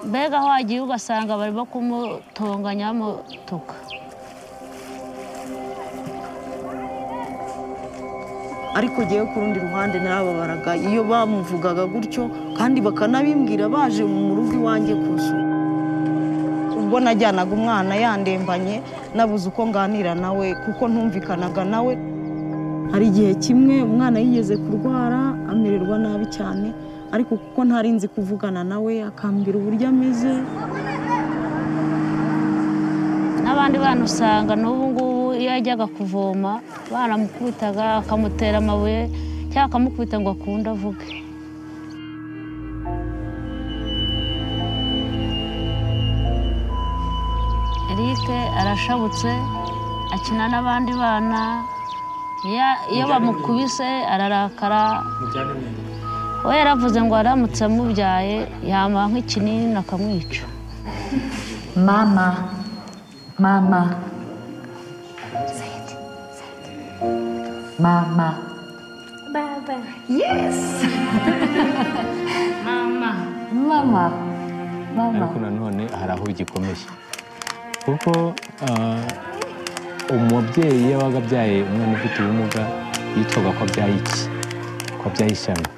mbega wagiye ugasanga barimo kumutonganya bamutuka ariko ngewe ku rundi ruhande narababaraga iyo bamuvugaga gutyo kandi bakanabimbwira baje mu rugo iwanjye kuzu ubwo najyanaga umwana yandembanye nabuze uko nganira nawe kuko ntumvikanaga nawe hari igihe kimwe umwana yigeze kurwara amererwa nabi cyane ariko kuko ntari nzi kuvugana nawe akambwira uburyo ameze n'abandi bana usanga n'ubu ngubu iyo yajyaga kuvoma baramukubitaga akamutera amabuye cyangwa akamukubita ngo akunde avuge Eric arashabutse akina n'abandi bana iya- iyo bamukubise ararakara we yaravuze ngo aramutse amubyaye yamuha nk'ikinini akamwica Mama, mama. Mama. Baba. Yes. mama. Mama. ariko Mama. nanone hari aho gikomeye kuko ah, umubyeyi iyo yabaga abyaye umwana ufite ubumuga yitwaga ko abyaye iki ko abyaye ishyano